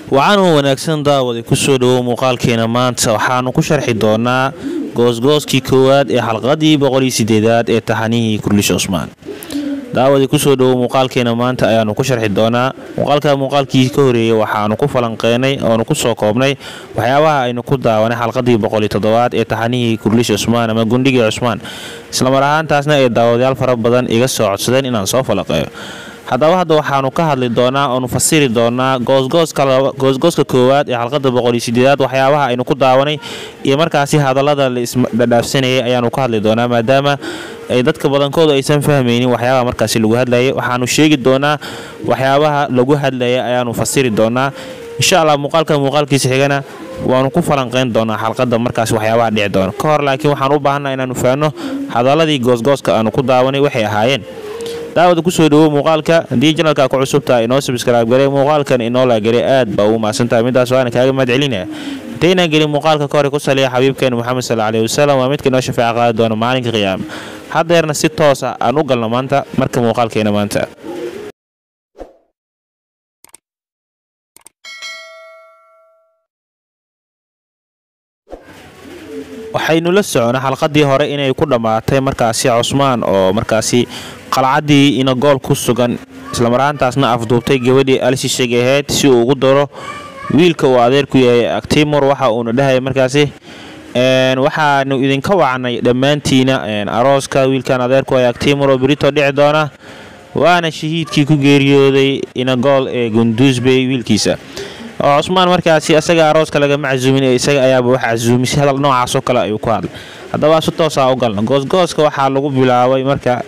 waxaanu wanaagsan daawada kusoo dhawow muuqaalkeena maanta waxaanu ku sharxi doonaa goosgooskii koowaad ee xalqadii boqoliyo sideedaad ee taxanihii kurlish cusmaan daawada kusoo dhawow muuqaalkeena maanta ayaanu ku sharxi doonaa muuqaalka muuqaalkii ka horeeyey waxaanu ku falanqeynay oonu kusoo koobnay waxyaabaha aynu ku daawanay xalqadii boqoliyo toddobaad ee taxanihii kurlish cusmaan ama gundhigii cusmaan islamar ahaantaasna ay daawadayaal fara badan iga soo codsadeen inaan soo falanqeeyo haddaba hadda waxaanu ka hadli doonaa oonu fasiri doonaa goosgooska koowaad ee xalqada boqoliyo sideedaad waxyaabaha aynu ku daawanay iyo markaasi hadallada la isdhadhaafsanayay ayaanu ka hadli doonaa maadaama ay dadka badankoodu aysan fahmaynin waxyaabaha markaasi lagu hadlayay waxaanu sheegi doonaa waxyaabaha lagu hadlayay ayaanu fasiri doonaa insha allah muuqaalka muuqaalkiisa xigana waanu ku falanqeyn doonaa xalqada markaas waxyaabaha dhici doona ka hor laakiin waxaan u baahanaa inaanu fahanno hadaladii goosgooska aanu ku daawanay waxay ahaayeen daawada kusoo dhawow muuqaalka haddii janalka ku cusubtaha inoo sabskraib garay muuqaalkan inoo laagaray aad baa ugu mahadsantahay midaas waana kaaga mahad celinaya intaynaan gelin muuqaalka ka hore ku saliya xabiibkeena moxamed sal aleyhi wasalam waa midka inoo shafeeca qaadi doona maalinka qiyaama haddeerna si toos ah aan u galno maanta marka muuqaalkeena maanta waxaynu la soconay xalqadii hore inay ku dhammaatay markaasi cusmaan oo markaasi qalcaddii ina gool ku sugan islamaraantaasna afduubtay gabadhii alshisheg ahayd si uu ugu daro wiilka uu adeerku yahay actimor waxa uuna dhahaya markaasi waxaanu idinka wacnay dhammaantiina arooska wiilkan adeerku ay actimor oo berito dhici doona waana shahiidkii ku geeriyooday inagool ee gunduusbey wiilkiisa oo cusmaan markaasi asaga arooska lagama casuumin ee isaga ayaaba wax casuumisay hadal noocaasoo kale ayuu ku hadlay haddaba si toosaa u galna goosgooska waxaa lagu bilaabay marka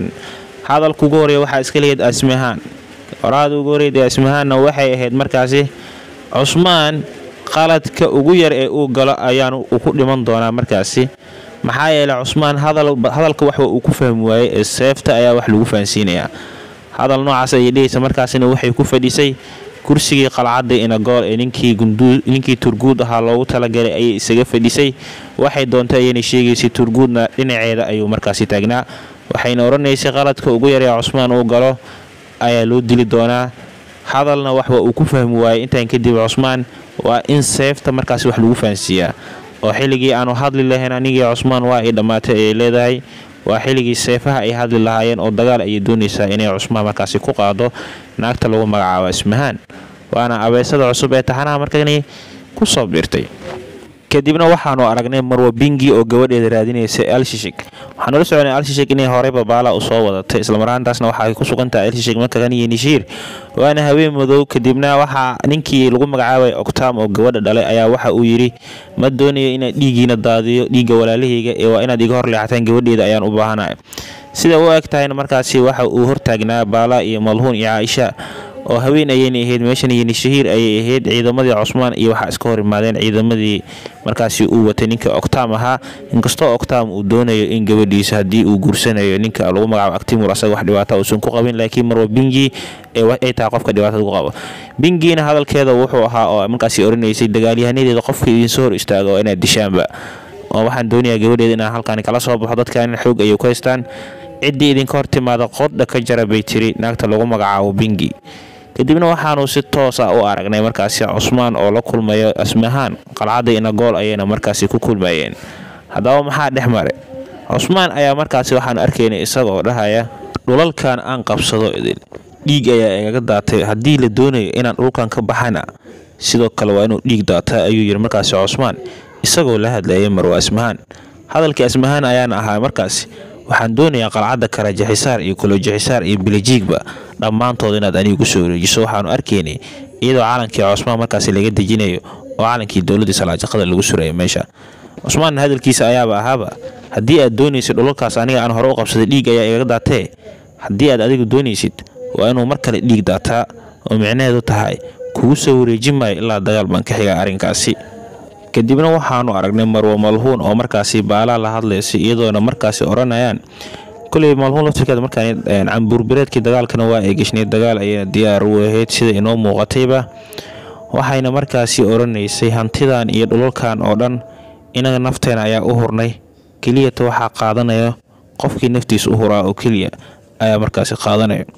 hadalka ugu horeeya waxaa iska leeyahed asmahaan oraada ugu horeeyad asmahaanna waxay ahayd markaasi cusmaan qaladka ugu yar ee uu galo ayaanu ku dhiman doonaa markaasi maxaa yeeley cusmaan hadalka waxba uu ku fahmi waayey ee seefta ayaa wax lagu fahansiinayaa hadal noocaas ayay dhehaysa markaasina waxay ku fadhisay kursigii qalcadda inagool ee ninkii turguud ahaa loogu talagalay ayay isaga fadhisay waxay doontay ayayna sheegaysay turguudna dhinaceeda ayuu markaasi taagnaa waxayna odhanaysay qaladka ugu yaree cusmaan uu galo ayaa loo dili doonaa hadalna waxba uu ku fahmi waayey intaan kadib cusmaan waa in seefta markaasi wax lagu fahansiiyaa oo xilligii aanu hadli lahayn anigii cusmaan waa ay dhammaatay ayay leedahay waa xilligii seefaha ay hadli lahaayeen oo dagaal ayay doonaysaa inay cusmaan markaasi ku qaado naagta lagu magacaabo ismahaan waana abeesada cusub ee taxanaha markani ku soo biirtay kadibna waxaanu aragnay marwa bingi oo gabadheeda raadinaysa alshishig waxaanu la soconay alshishig inay horey babaala u soo wadatay islamaraantaasna waxay ku sugantahay alshishig markakan iyo nishiir waana haween madow kadibna waxaa ninkii lagu magacaabay octam oo gabadha dhalay ayaa waxa uu yidhi ma doonayo inaad dhiiggiina daadiyo dhiigga walaalahayga ee waa inaad iga hor leexataan gabadheeda ayaan u baahanaya sida u eg tahayna markaasi waxa uu hortaagnaa baala iyo malhuun iyo caaisha oo haween ayayna ahayd meeshan iyo nishahiir ayay ahayd ciidamadii cusmaan iyo waxaa iska hor imaadeen ciidamadii markaasi uu watay ninka octam ahaa inkastoo octam uu doonayo in gabadhiisa haddii uu guursanayo ninka lagu magacaabo actimur asaga wax dhibaata uusan ku qabin laakiin marwa bingi ay tahay qofka dhibaatada ku qabo bingiina hadalkeeda wuxuu ahaa oo markaasi oranaysay dagaalyahanadeeda qofka idinsoo hor istaaga oo inaad dishaanba oo waxaan doonayaa gabadheeda inaan halkaani kala soo baxo dadkan xoog ayay ku haystaan ciddii idinka hor timaada qodha ka jara bay tiri naagta lagu magacaabo bingi kadibna waxaanu si toos ah u aragnay markaasi cusmaan oo la kulmayo asmahaan qalcadda inagool ayayna markaasi ku kulmayeen haddaba maxaa dhex mare cusmaan ayaa markaasi waxaanu arkaynay isagaoo dhahaya dhulalkan aan qabsado idin dhiig ayaa igaga daatay haddii la doonayo inaan dhulkan ka baxana sidoo kale waa inuu dhiig daataa ayuu yidhi markaasi cusmaan isagoo la hadlayay marwa asmahaan hadalkii asmahaan ayaana ahaa markaasi waxaan doonayaa qalcadda karajaxisaar iyo kolojaxisaar iyo bilijiigba dhammaantood inaad aniga ku soo wareejiso waxaanu arkaynay iyadoo calankii cusmaan markaasi laga dejinayo oo calankii dowladdii salaajaqada lagu suraya meesha cusmaan hadalkiisa ayaaba ahaaba haddii aad doonaysid dhulalkaas aniga aan hore u qabsaday dhiig ayaa igaga daatee haddii aad adigu doonaysid waa inuu mar kale dhiig daataa oo micnaheedu tahay kugu soo wareejin maayo ilaa dagaal baan ka xiga arrinkaasi kadibna waxaanu aragnay marwo malhuun oo markaasi baalaa la hadlaysay iyadoona markaasi odhanayaan koley malhuun laftirkeeda markaan cambuurbireedkii dagaalkana waa ay geshnay dagaal ayayna diyaar u ahayd sida inoo muuqatayba waxayna markaasi odhanaysay hantidan iyo dhulalkan oo dhan inaga nafteena ayaa u hurnay keliyata waxaa qaadanaya qofkii naftiisa u huraa oo keliya ayaa markaasi qaadanaya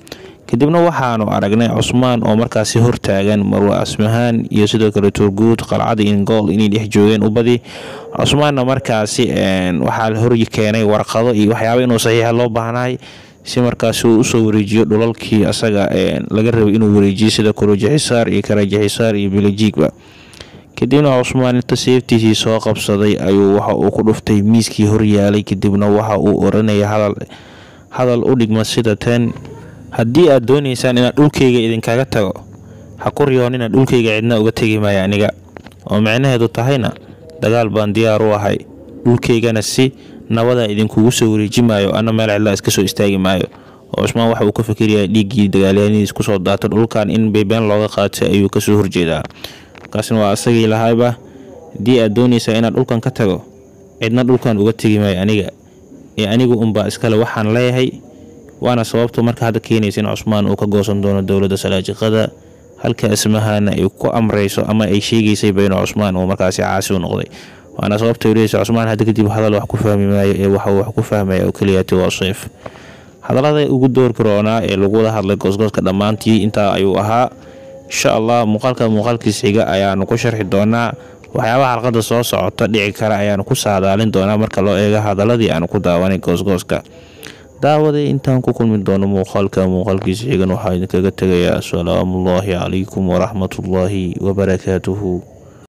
kadibna waxaanu aragnay cusmaan oo markaasi hortaagan marwa asmahaan iyo sidoo kale turguud qalcada ingool inay dhex joogeen ubadi cusmaanna markaasi waxaa la hor keenay warqado iyo waxyaaba inuu saxiixa loo baahnaay si markaasi uu usoo wareejiyo dhulalkii asaga laga rabay inuu wareejiyo sida kurujaxisaar iyo karajaxisaar iyo bilajiigba kadibna cusmaan inta seeftiisii soo qabsaday ayuu waxa uu ku dhuftay miiskii horyaalay kadibna waxa uu oranaya hadal u dhigma sida tan haddii aad doonaysaan inaad dhulkayga idinkaga tago ha ku riyoonina dhulkayga cidna uga tegi maayo aniga oo micnaheedu tahayna dagaal baan diyaar u ahay dhulkaygana si nabada idinkugu soo wareeji maayo ana meel cidlaa iska soo istaagi maayo oo cusmaan waxa uu ka fikirayaa dhiiggii dagaalyahanadiis kusoo daata dhulkan in beybeen looga qaatay ayuu kasoo horjeedaa markaasna waa asagii lahayba haddii aad doonaysaa inaad dhulkan ka tago cidna dhulkan uga tegi maayo aniga ee anigu unbaa iskale waxaan leeyahay waana sababta marka hadda keenaysa in cusmaan uu ka goosan doono dowladda salaajiqada halka asmahana ay ku amrayso ama ay sheegaysay bayno cusmaan uu markaasi caasi u noqday waana sababta leysa cusmaan hadda kadib hadal wax ku fahmi maayo ee waxa wax ku fahmaya oo keliyaati waa sayf hadallada ugu doorka roonaa ee lagu wada hadlay goosgooska dhammaantii intaa ayuu ahaa insha allah muuqaalka muuqaalkiis xiga ayaanu ku sharxi doonaa waxyaabaha xalqada soo socota dhici kara ayaanu ku saadaalin doonaa marka loo eego hadaladii aanu ku daawanay goosgooska daawaday intaan ku kulmi doono muuqaalka muuqaalkiisa xigan waxaa idinkaga tegayaa asalaamuullaahi calaykum waraxmatullaahi wabarakaatuhu